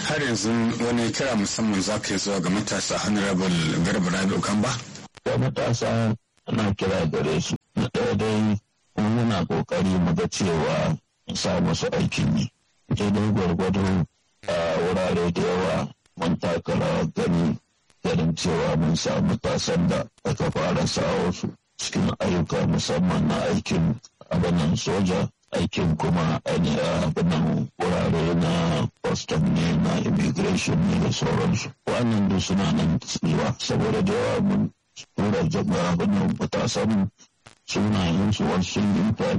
har yanzu wani kira musamman za ka yi zuwa ga matasa honorable garba rabi'u kan ba da matasa ana kira gare su na ɗaya dai muna ƙoƙari mu ga cewa sa musu aikin yi daidai gwargwado a wurare da yawa mun taka rawar gani ganin cewa mun samu matasan da aka fara sawo su cikin ayyuka musamman na aikin abinan soja aikin kuma abinan wurare na custom ne na immigration ne da sauransu wannan duk suna nan tsiwa saboda da yawa mun tura jama'a abinan matasan sunayensu wasu sun yi